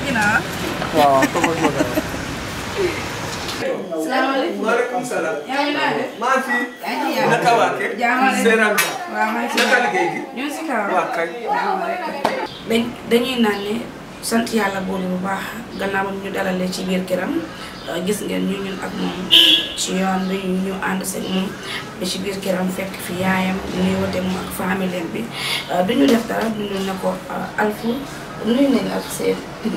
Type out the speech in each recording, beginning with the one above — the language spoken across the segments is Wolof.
ginnaaw. waaw toppal ma dara. salaamaaleykum. maaleykum salaam. yaa ngi naan de. maa ngi fi. yaa ngi ci naka waa kër. jaamale. Seeram. waaw maa ngi ci naka liggéey gi. ñu ngi si kaw. waa kay. dañ dañuy naan ne sant yàlla boole bu baax gannaaw ba ñu dalalee ci biir këram gis ngeen ñu ñun ak moom ci yoon bi ñu ànd seeg moom ba ci biir këram fekk fi yaayam ñuy wote moom ak famille bi duñu def dara duñu ne ko alfu nuyu nañu ak seen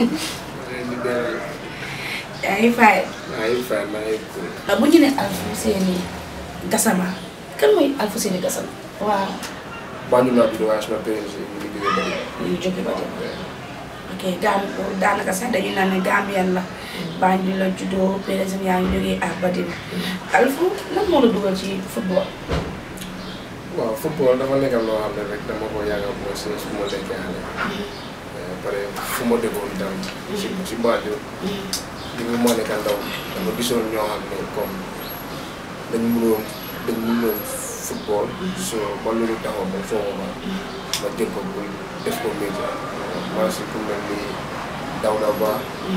yaa ngi fay maa ngi fay maa ngi cool. bu ñu ne alfu seeni gasama kan mooy alfu seeni gasama waaw Banjul laa juddoo waaye suma parents yi ñu ngi jógee Bari. ñu jóge ba dem ok Gam daanaka sax dañu naan ne Gambien la Banjul la juddoo par exemple yaa ngi jógee à Badin Alfu lan moo la dugal ci football. waaw football dafa nekk loo xam ne rek dama ko yàgg a mooy si su ma nekkee xale. pare fu ma déggoon tam. si si Banjul. li mu moo nekk ndaw dama gisoon ñoo xam ne comme dañ mënoon dañ mënoon football. so ba loolu taxaw ma foo ma ma jël ko pour def ko métier. maa si ku mel ni Dawda Ba.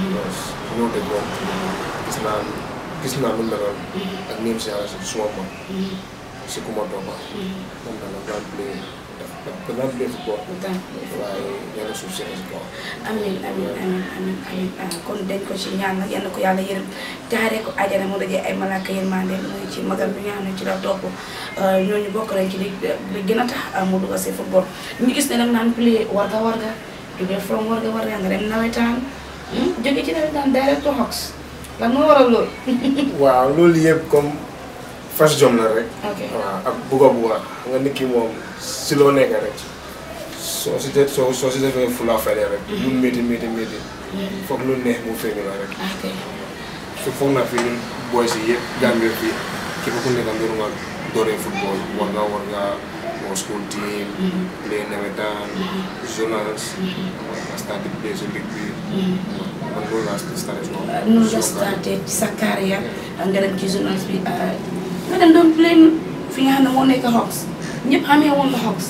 ñoo déggoon. gis naa gis naa lu meloon. ak ñoom si yàlla si suma mag. si ku ma toppa moom dana daan play daf daf daan play football. waaye yàlla suuf si si kaw. amiin amiin amiin amiin amiin ah kon dañ ko ci ñaan nag yal na ko yàlla yërëm jaaree ko àjjana mu dajee ay malaaka yërmande muy ci magam bi nga xam ne ci la topp ñooñu bokk nañ ci li li gën a tax mu dugg si football ñu gis ne nag naan play warga warga jógee from warga warga nga dem nawetaan jóge ci nawetaan direct to Hawks lan moo waral loolu. waaw loolu yëpp comme fas jom la rek. ok waaw ak bugga bugga xam nga nit ki moom si loo nekk rek soo si de soo soo si defee fulaa fayda rek. lu métti métti métti. foog lu neex mu feeñu la rek. ok su foog naa fi ñun booy si yëpp Gambie fii képp ku nekk mbir nga dooree football war nga war nga moo school team. play nawetaan. journals. nga starté play si ligue bi. man loolu laa starté si moom. noonu nga starté ci sa carrière nga dem ci journaliste bi nga dem doon play fi nga xam ne moo nekk Hawks ñëpp xamee woon la Hawks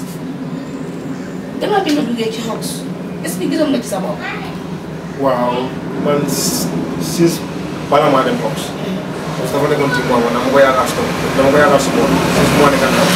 gannaaw bi nga duggee ci Hawks est-ce que gisoon nga ci sa bopp. waaw man si bala maa dem Hawks. parce que dafa nekkoon ci moom dama ko yaakaar si dama ko yaakaar si moom si moo nekk ndaw.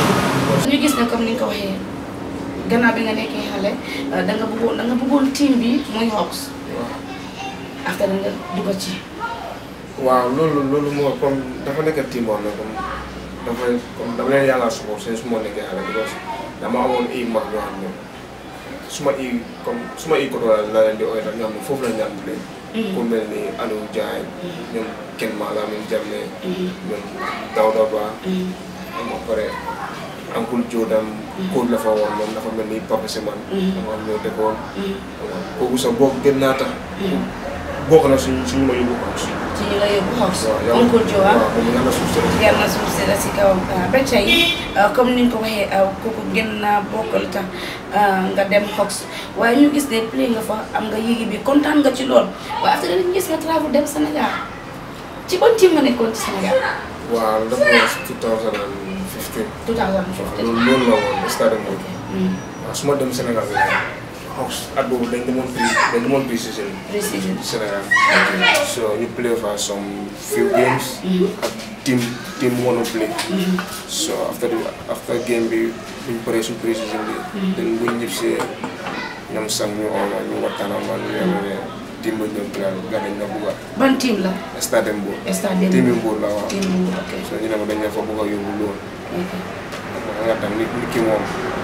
ñu gis ne comme ni nga ko waxee gannaaw bi nga nekkee xale da nga bëggoon da nga bëggoon team bi muy Hawks waaw. after da nga dugg ci. waaw loolu loolu moo comme dafa nekk team boo xam ne comme dafa comme dama leen yaakaar si moom su ma nekkee xale because dama amoon i mag ñoo xam ne suma i comme suma i koto la leen di ooy rek ñoo xam ne foofu la ñu daan play. ku mel ni Aliou Diagne. ñoom Ken Malamine Jammeh. ñoom Dawda Ba. xam nga pare Uncle Jordan. kóol la fa woon moom dafa mel ni Papa Seman. xam nga ñoo dëkkoon. xam nga kooku sax bokk gën naa tax. bokk na suñ suñu ma yóbbu Hawks. ci ñu la yóbbu Hawks. waaw yow Oncle Joe ah. waaw moom yàlla suuf si la. yàlla na suuf si la si kawam ba tey comme ni nga ko waxee kooku gën naa bokkal tax nga dem Hawks waaye ñu gis ne play nga fa am nga yéegi bi kontaan nga ci lool waaye after dañu gis nga travel dem Sénégal ci ban team nga nekkoon ci Sénégal. waaw dafa was 2015. 2015. loolu loolu la woon stade Mbour. waaw su ma dem Sénégal bi Hawks at boobu dañ demoon prix dañ demoon prix season précision. Sénégal. so ñu play for some few games. ak team team one play. so after the after game bi buñ paree suñ prix season bi. dañ buñ ñib see ñoom sax ñu oo ma ñu waxtaan ak man ñu ne team ba ñoom play ga dañ la bugga ban team la. stade Mbour. stade team yi Mbour la waaw. team bu ok. so ñu ne ma dañ la fa bugg a yóbbu loolu. ok. nga tam nit nit ki moom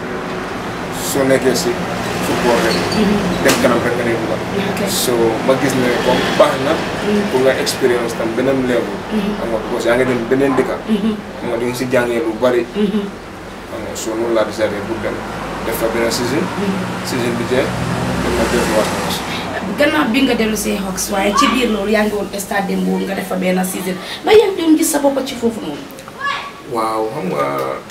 soo nekkee si football rek dem kanam rek nga dee bugga ok. so ma gis ne comme baax na pour nga expérience tam beneen level xam nga parce que yaa ngi dem beneen dëkka xam nga di nga si jàngee lu bari xam nga so noonu laa décidé pour dem def fa beneen saison saison bi jeex dem na def waat gannaaw bi nga dellu see Hawks waaye ci biir loolu yaa ngi woon stade de Mbour nga def fa benn season ba yaa ngi doon gis sa bopp ci foofu noonu. waaw xam nga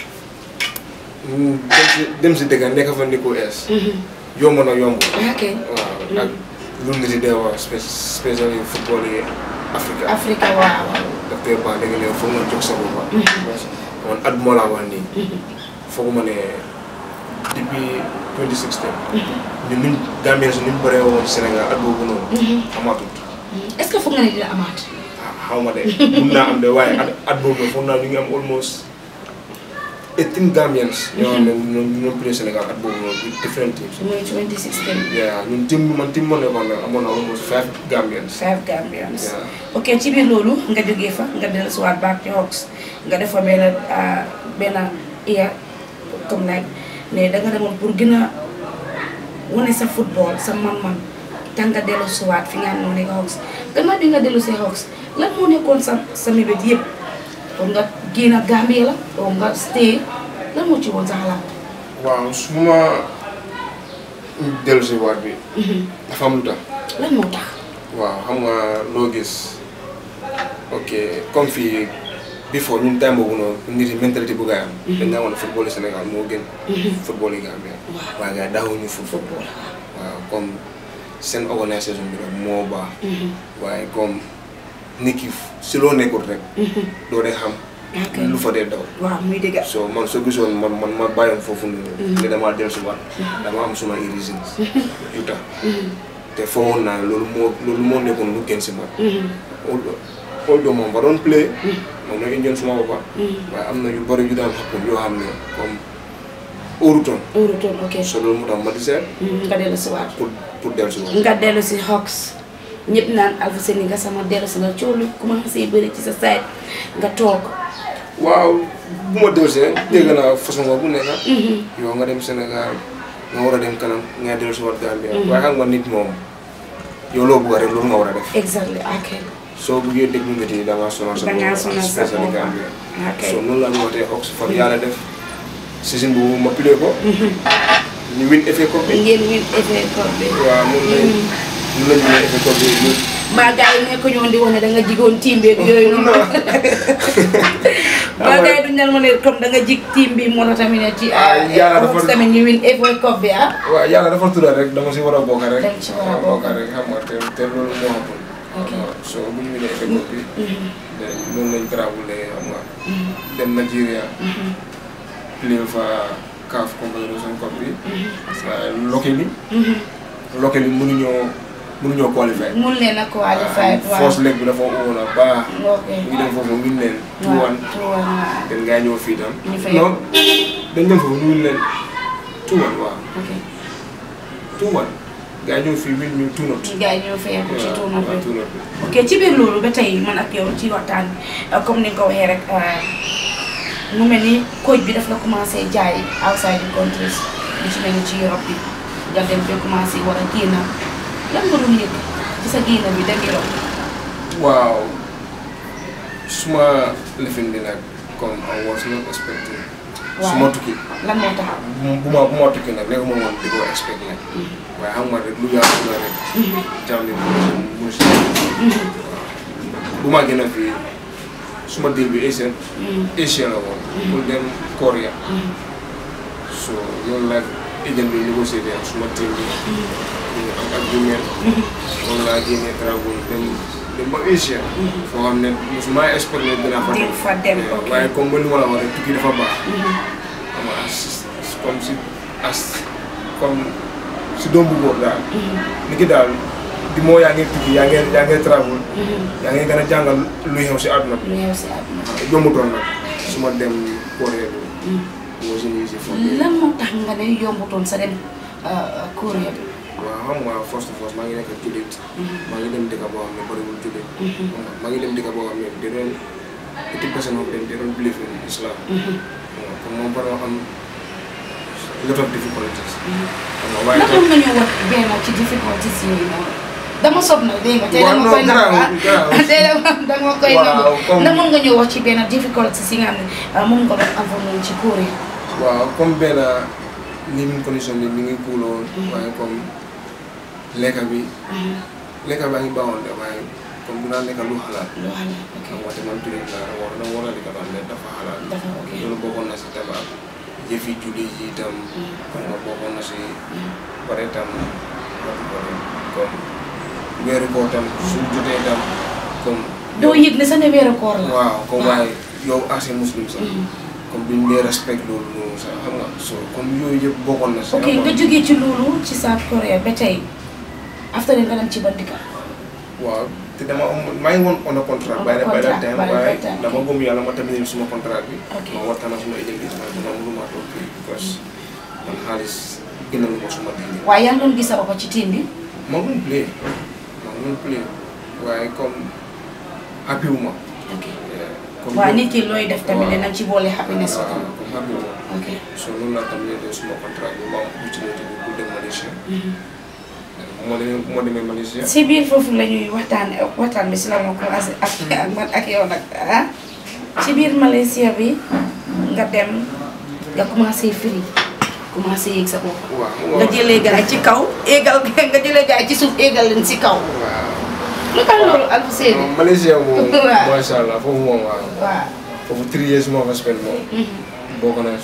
mm, dem si dem si dëkka nekk fa ni ko ees yomb na yomb ok. waaw ak lu nit yi dee wax spécial yi football yi Afrique Afrique waaw waaw. docteur Ba da nga ne foog nga jóg sa bopp man at moo laa wax nii foog ma ne depuis 2016 ñun niñ Gambien si niñ bëree woon Sénégal at boobu noonu amaatut est-ce que foog nga ne dina amaat. ah xaw ma de mun naa am de waaye at at boobu noonu foog naa ñu ngi am almost eighteen Gambians ñoo xam ne ñoom ñoom play Sénégal at boobu noonu with different teams muy 2016. yeah ñun team bi man team ma nekkoon nag amoon na almost five Gambians five Gambians. Yeah. ok ci biir loolu nga jógee fa nga dellusiwaat back ci Hawks nga def fa benn ah, benn iya comme nag ne da nga demoon pour gën a wane sa football sa man-man tax nga dellusiwaat fi nga xam ne nga Hawks gannaaw bi nga dellu si Hawks lan moo nekkoon sa sa mébét yëpp pour nga génn Gambie la pour nga stay lan moo ci woon sa xalaat. waaw su ma dellu si waat bi dafa am lu tax lan moo tax. waaw xam nga loo gis ok comme fii before ñun time boobu noonu nit yi mentalité bu gaay am dañ naa woon football Sénégal moo gën football yi Gambia Waaw. waaye gars yi daawuñu football waaw comme seen organisation bi rek moo baax waaye comme nit ki si loo nekkul rek doo dee xam ok lu fa dee daw waaw muy dëgg. so man soo gisoon man man ma bàyyoon foofu noonu ne damaa dellu si waat dama am suma reasons yu tax te foogoon naa loolu moo loolu moo nekkoon lu gën si man although although moom ba doon play moom na indion suma boppa waaye am na yu bëri yu daan xappun yoo xam ne comme óorutoon Ouroutoon ok. so loolu moo tax ma di seet nga dellusiwaat. pour pour dellu si waat nga dellu si Hawks ñëpp naan Alfousseyni nga sama dellu si la coow lu commencé bëri ci sa site nga toog. waaw bu ma dellu si rek dégg naa façon bu nekk yow nga dem Sénégal nga war a dem kanam nga dellu si waat Gambia waaye xam nga nit moom yow loo bëgg rek loolu nga war a def exactly ok. soo buggee déglu nit yi da ngaa sonal sa Da ngaa bopp, sonal sa especially bopp. Gambia ok so noonu la ñu wootee Oxford yàlla def saison boobu ma play ko ñu win FA Cup bi ngeen win FA Cup bi. waaw mun nañ mun nañ win FA Cup bi ñu mbaa gars yi nekk ñoon di wax ne da nga jigoon team bi ak yooyu noonu. mbaa gars yi duñ leen mën a comme da nga jig team bi moo tax tamit ne ci. Ah, yàlla dafa- Hawks tamit ñu win FA Cup bi ah. waaw yàlla dafa tuddal rek dama si war a bokk rek Dama si war a waaw, bokk. rek xam nga te te loolu moo xamul Ok. waaw so bu ñu winee FA Cup bi de noonu lañ travelé xam nga dem Nigeria play fa CAF Confederation Cup bi waaye locally locally mënuñoo mënuñoo qualifier mun leen a qualifié waaw. force leg bi dafa woon a baax ok. ñu dem foofu win leen two waaw one two one waaw. den ngaa ñëw fii tam Ñu fay- non dañ dem foofu ñu win leen two one waaw ok. two one gaa ñëw fii win ñu two not gars yi ñoo fayeeku ci tournoi waaw bi. two not bi ok ci biir loolu ba tey man ak yow ci waxtaan bi comme ni nga ko waxee rek mu mel ni coach bi daf la commencé jaay outside the countries lu ci mel ni ci Europe bi nga dem ba commencé war a génn lan nga doon yëg ci sa génn bi dem Europe. waaw suma lifin bi nag comme I was not expecting suma tukki lan moo tax. bu bu ma bu ma tukki nag léegi ma woon di ko expect nag waaye xam nga rek lu yàlla la rek jàmm bi mu si bu ma gën a fii suma deal bi Asian Asia la woon pour dem Korea so loolu la agent bi négocié ak suma team bi ñu am agreement moom laa génnee travel dem dem ba Asia foo xam ne musuma expect ne dinaa fa Di dem fa dem, ok. waaye comme ba li ma la wax rek tukki dafa baax xam nga as comme si as comme si doom bu góor daal ni ki daal di moo yaa ngi tukki yaa ngi yaa ngi travel yaa ngi gën a jàngal luy xew si àdduna bi lu xew si àdduna. yombutoon nag su ma dem Corée bi moo si nii si foofu lan moo tax nga ne yombutoon sa dem Korea bi. waaw xam nga first of all maa ngi nekk jullit maa ngi dem dëkk boo xam ne bëriwul jullit xam nga maa ngi dem dëkk boo xam ne they don't eighty percent of them they don't believe in Islam xam nga comme moom bari am lot of difficulties xam nga waaye naka nga ñëw wax benn ci difficultés yooyu noonu dama sob nag dégg nga tey Waaw, dama non, koy nangu garaaw, ah garaaw. tey dama dama koy Waaw, nangu comme- ndax mën nga ñëw wax ci benn difficultés yi nga xam ne ah, moom nga doon avant noonu ci cours yi waaw comme benn living condition bi mi ngi kuuloon waaye comme lekka bi lekka baa ngi baaxoon de waaye comme dinaa lekka lu xalaat loo xam ne ok xam nga te man jullit laa war na war a lekka loo xam ne dafa xalaat dafa ok loolu bokkoon na si tabax jëfi julli yi itam xam nga bokkoon na si pare itam watu ko rek comme weeru koo tam su jotee itam comme doo yëg ne sa ne weeru koor la waaw comme waaye yow as a muslim sax comme duñ dee respect loolu noonu sax xam nga so comme yooyu yëpp bokkoon na si. ok nga jógee ci loolu ci South Korea ba tey after nga dem ci ban dëkk waaw te dama am maa ngi woon on a contrat. On a bàyyi bàyyi contrat, time bàyyi waaye time, dama ok. gëm yàlla ma tamit suma contrat bi. Ok. ma waxtaan ak suma agent bi ma dama mënuma toog fii because man xaalis gënal ma suma diine. waaye yaa ngi doon gis sa bopp ci team bi maa ngi doon play maa ngi doon play waaye comme happy wu ma. ok comme waaw nit ki looy def tamit waaw. dinañ ci boole happiness ba waaw tamit comme happy wu ma. ok so loolu laa tam léegi suma contrat bi ma am opportunité bi pour dem Malaysia. bu ma demee bu ma demee Malaysia. si biir foofu la ñuy waxtaan waxtaan bi si la ma commencé ak ak man ak yow nag ah ci biir Malaysia bi nga dem nga commencé firi commencé yéeg sa bopp waaw nga jëlee gaay ci kaw éegal nga jëlee gaay ci suuf éegal leen si kaw waaw. lu tax loolu Alpha Seydi non Malaysia moom. Waaw. macha allah foofu moom waaw. waaw foofu three years moo fa spend moom. bokk na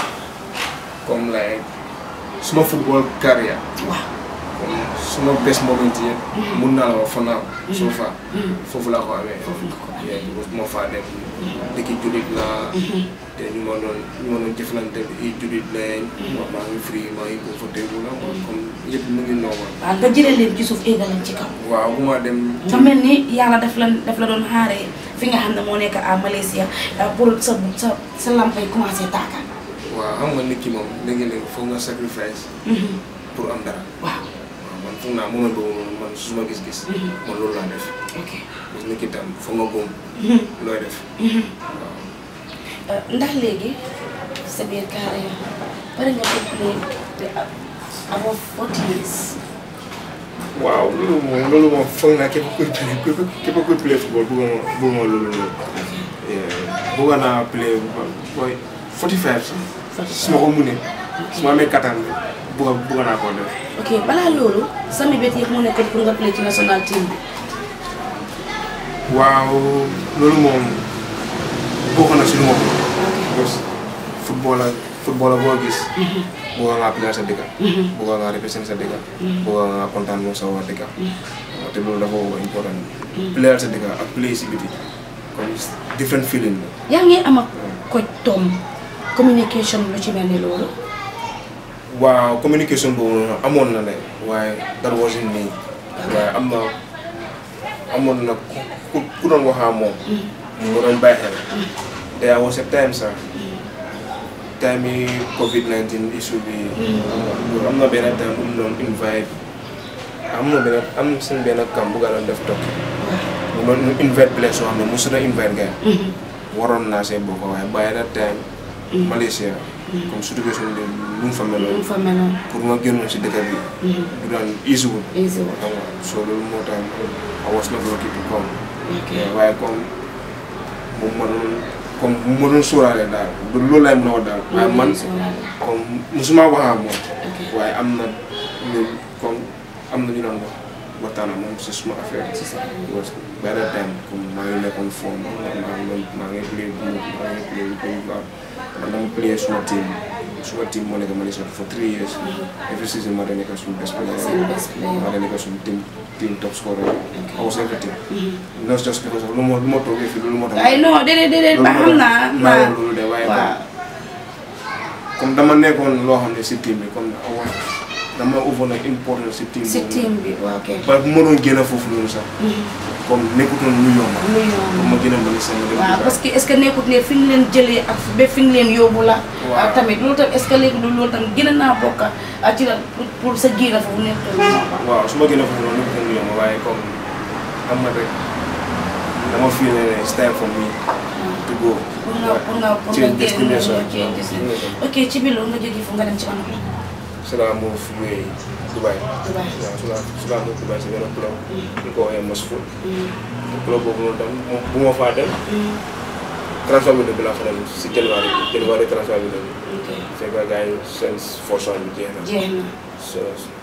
comme like suma football career waaw comme suma best moment yëpp. mun naa la wax for now. so far foofu laa ko amee. foofu nga ko amee. yeah because moo faa dem. dëkki jullit laa. te ñu ma doon ñu ma doon jëflante bi jullit lañ. waaw maa ngi free maa ngi comfortable la comme yëpp mu ngi normal. waaw nga jëlee leen ci suuf éegal leen ci kaw waaw bu ma dem. nga mel ni yàlla daf la daf la doon xaaree fi nga xam ne moo nekk à Malaysia euh, pour sa sa sa lamp yi commencé tàkka waaw xam nga nit ki moom léegi-léegi foog nga sacrifice pour am dara. waaw waaw man foog naa moment boobu noonu man su ma gis-gis. man loolu laa def. ok parce que nit ki tam foog nga góom looy def. waaw Euh, ndax léegi sa biir carrière pare nga ko play te avant forty years waaw loolu moom loolu moom foog naa képp kuy play képp képp kuy play football bëgg nga bëgg nga loolu noonu. bëgg naa play booy 45 sax. su ma ko munee su ma amee kattan bi bëgg bëgg naa koo def. ok balaa loolu sa mébét yëpp mu nekkoon pour nga play ci national team bi waaw loolu moom bokk na si lu ma ko. parce que football ak football ak boo gis. bëgg ngaa play sa dëkk. bëgg ngaa represent sa dëkk. bëgg ngaa kontaan moom sa waa dëkk. waaw te loolu dafa woo important. play sa dëkk ak play si biti comme different feeling la. yaa ngi am ak coach Tom communication lu ci mel ni loolu waaw communication boobu noonu amoon na ne waaye that wasn't me waaye am na amoon na ku ku doon waxaa moom mu doon bàyyi xel there was a time sax time yi covid 19 issue bi am na benn time bu mu doon invite am na benn am seen benn camp bu nga doon def tokki mu doon invite place soo xam ne mosu na invite gars waroon naa see bokk waaye by that time Malaysia comme situation bi lu mu fa lu meloon mu fa meloon pour nga génnoon si dëkk bi du daan easy wul easy wa xam nga so loolu moo tax I was not lucky to come ok waaye comme bu ma doon comme bu ma doon sóoraale daal du loolu laay mën a wax daal waaye man comme musuma wax ak moom ok waaye am na ñu comme am na ñu doon wax waxtaan ak moom si suma affaire ci sa parce que by that time comme maa ngi nekkoon forme maa ngi maa ngi play bu maa ngi play bu koy baax man dama play suma team suma team moo nekk Malaysia for three years every season maa da nekk suñu best player seen best player maa da nekk suñu team team top scorer I was everything not just because of lu ma lu ma toogee fii loolu moo tax ay non déedéet déedéet ba xam naa maa ma loolu de waaye waaw comme dama nekkoon loo xam ne si team bi comme awa dama over na important si team si boobu team bi waaw ok ba bu ma doon génn foofu noonu sax comme nekkutoon lu yomb lu yomb comme ma gën a mën a seen dem waaw parce que est ce que nekkut ne fi nga leen jëlee ak ba fi nga leen yóbbu la Waaw. ak tamit loolu tam est ce que léegi du loolu tam gën a naa bokk ak ci la pour pour sa génn foofu nekkul lu yomb waaw su ma gën a foofu noonu nekkutoon lu yomb waaye comme xam nga rek dama feel ne it's time for me to go pour nga pour nga pour nga change génn destination change destination. ok ci biir loolu nga jógee fu nga dem ci wàllu su la move way Dubai Dubai. waaw su la su la move Dubai si benn club ñu ko waxee Mosfou club boobu noonu tam moom bu ma faa dem transfer window bi laa fa dem si January bi January transfer window bi ok fekk gars yi seen forson bi jeex na jeex na so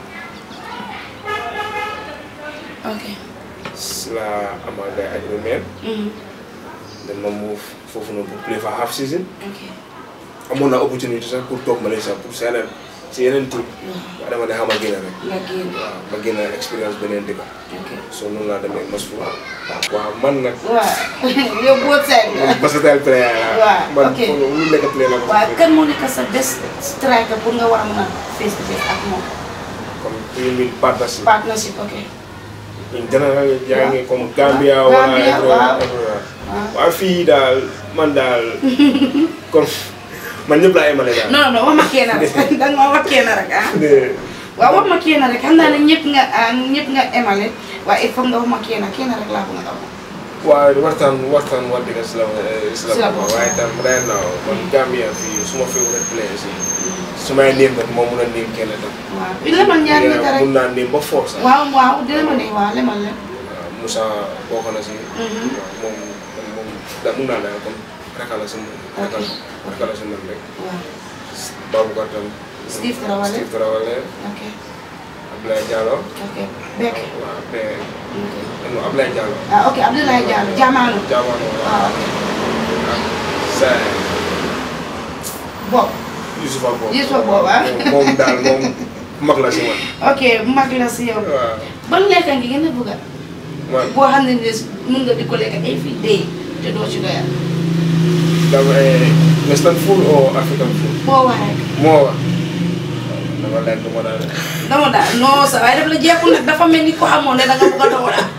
ok si la amaa gars yi agreement then ma move foofu noonu pour play for half season ok amoon naa opportunité sax pour toog Malaysia pour sign si yeneen team waaye dama ne xam a génn rek nga génn waaw ma génn expérience beneen dëkk ok so noonu laa demee Masfu waaw man nag waaw yow both side nga man versatile player laa Waaw, man ok. pour lu nekk player la ko waaw kan moo nekk sa best striker pour nga war a mën a face to face ak moom comme ñu ngi partnership partnership ok in general yaa ngi comme Gambia Gambia, wala waaw. everywhere waaw waaw fii daal man daal comme man ñëpp laa yemale daal non non wax ma kenn rek danga ma wax kenn rek ah de waaw wax ma kenn rek xam naa ne ñëpp nga ah ñëpp nga emale waaye il faut nga wax ma kenn kenn rek laa bëgg nga wax waaw waxtaan waxtaan wax dëgg si la si Si la la bokk. waaye tam right now man Gambia fii suma favorite players yi su may néem nag moo mun a néem kenn tam waaw bi lemal ñaari nit rek mun naa néem ba force sax waaw waaw di lemal ne waaw lemal la waaw Moussa bokk na si Mhm. waaw moom man moom da mun naa daal comme rakala si man rakala rakala si man rek waaw Baboucar tam Steve Traoré. Steve Traoré ok Abdoulaye Diallo ok Beck waaw mais ok non Abdoulaye Diallo ah ok Abdoulaye Diallo Jamaano Diamano waaw waaw ok ak Saye Bob Youssoufa Bob Youssoufa Bob, ah. moom daal moom mag la si man ok mag la si yow waaw ban lekk ngi gën a bëgg a man boo xam ne nii mun nga di ko lekk every day te doo ci doyal dama western food or African food boo wax rek moo wax dama lekk ma daal dama daal non sa waaye daf la jeexul nag dafa mel ni ko xamoon ne da nga bëgg a doon daal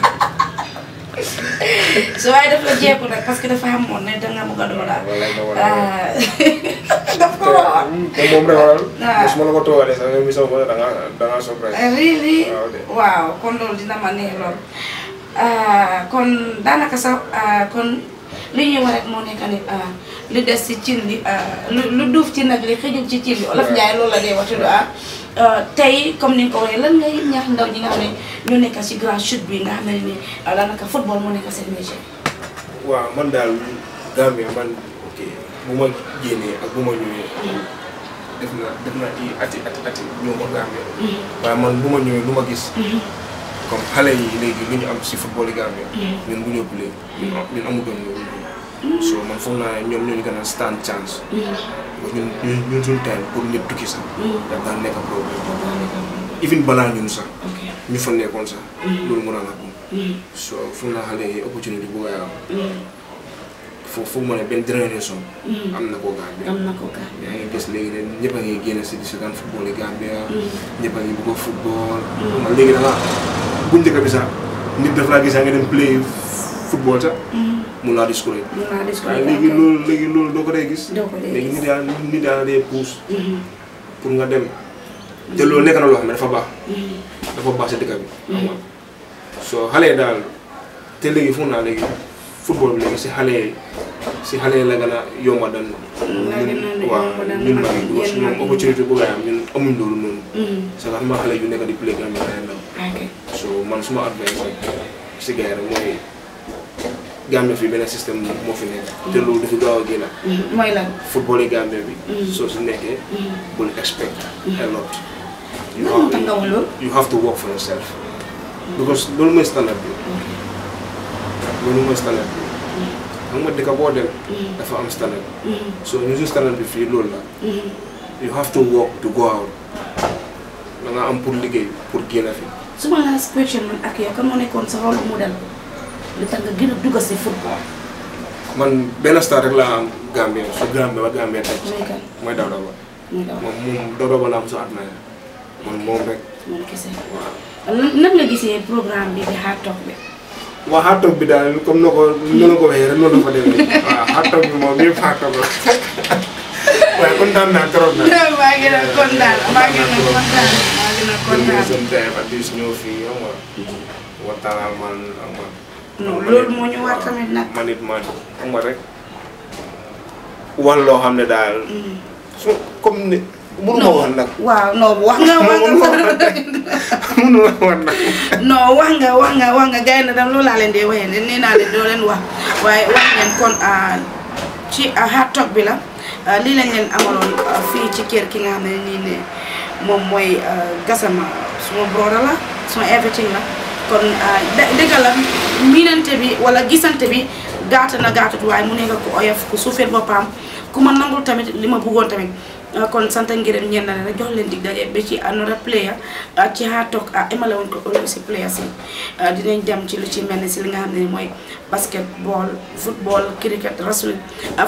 su waaye daf la jeexul nag parce que dafa xamoon ne da nga bëgg a doon daal dama lekk ma daal ah daf ko wax te moom rek waral Ah. su ma la ko toogalee sax nga misaw ko da nga da nga surprise really waaw de. waaw kon loolu dina ma neex lool ah kon daanaka sax ah, kon li ñuy wax rek moo nekk ni ah, li des ci cin li ah, lu lu duuf ci nag li xëjul ci cin li olof Njaay loolu la dee wax tudd ah ah, tey comme ni nga ko waxee lan ngay ñaax ndaw ñi nga xam ne ñu nekk ci grand chute bi nga xam ne ni ah, daanaka football moo nekk seen métier. waaw man daal Gambia man ok bu ma génnee ak bu ma ñëwee def na def na i ati ati ati ñëw ma Gambia waaye man bu ma ñëwee lu ma gis comme xale yi léegi lu ñu am si football yi Gambia ñun bu ñu ëpp léegi ñun am- ñun amutoon loolu so man foog naa ne ñoom ñoo ñu gën a stand chance parce que ñun ñun ñun suñu time pour nit tukki sax daf daan nekk problème even balaa ñun sax ok ñu fa nekkoon sax loolu mën a la so foog naa xale yi opportunité bu ngay am foofu foog ma ne benn génération am na koo Gambia am na ko ka yaa ngi gis léegi ne ñëpp a ngi génn si di seetaan football yi Gambia ñëpp a ngi bëgg a football man léegi da nga bu njëkk bi sax nit daf laa gis yaa nga dem play football sax mun naa discourage mun naa dis waaye léegi loolu léegi loolu doo ko dee gis doo ko dee léegi gis. nit yaa nit yaa dee pousse pour nga dem te loolu nekk na loo xam ne dafa baax dafa baax si dëkk bi xam nga soo xale yi daal te léegi foog naa léegi football bi léegi si xale yi si xale yi la gën a yomba dan La gën a ñun waaw yomba dan ñun mag mag yi, yi parce que yéen mag ñoom yi. opportunité bu ngay am ñun amuñ loolu noonu Mhm. c'est que xam nga xale yu nekk di play Gambia day ndaw ok so man suma advice rek si gars yi rek mooy Gambia fii benn système moo fi nekk te loolu dafa gaaw a génn Mhm. mooy lan football yi Gambia bi Mhm. soo si nekkee Mhm. bul expect a lot you lan moo tax nga wax loolu you have to work for yourself because loolu mooy standard bi loolu mooy standard bi xam nga dëkk boo dem dafa am standard so ñu suñu standard bi fii loolu la you have to work to go out da nga am pour liggéey pour génn fi suma last question man ak yow kan moo nekkoon sa rôle modèle li tax nga gën a dugg si football man benn star rek laa am Gambia su Gambia ba Gambia tey mooy kan mooy Dawda Ba mooy daw moom moom Dawda Ba laa am su admire man moom rek moom kese waaw Nan- nan nga gisee programme bi di hard talk bi waa hard talk bi daal comme noo ko noonu ko waxee rek noonu la fa demee waaw hard talk bi moom yëpp hard talk la waaye kontaan naa trop nag. maa ngi doon kontaan maa ngi doon kontaan maa ngi doon kontaan seen time at least ñëw fii xam nga waxtaan ak man xam nga non loolu moo ñu war tamit nag man it man xam nga rek wax loo xam ne daal su comme ni mënu ma wax nag waaw non wax nga wax mënu ma nga wax nag mënu ma wax nag non wax nga wax nga wax nga gars yi nag loolu laa leen di waxee ne nee naa leen doo leen wax waaye wax ngeen kon ah, ci ah, hard talk bi la ah, lii lañ leen amaloon ah, fii ci kër ki nga xam ne nii ne moom mooy ah, Gassama suma broda la suma everything la kon ah, dë- dëgg la miinante bi wala gisante bi gaata na gaatut waaye mu nekk ku oyof ku suufeel boppam ku ma nangul tamit li ma bëggoon tamit kon sant ngërëm ñeen na rek jox leen dig daje ba ci another player ci Hard Talk emale woon ko ëllëg si players yi dinañ dem ci lu ci mel ni si li nga xam ne mooy basketball football cricket wrestling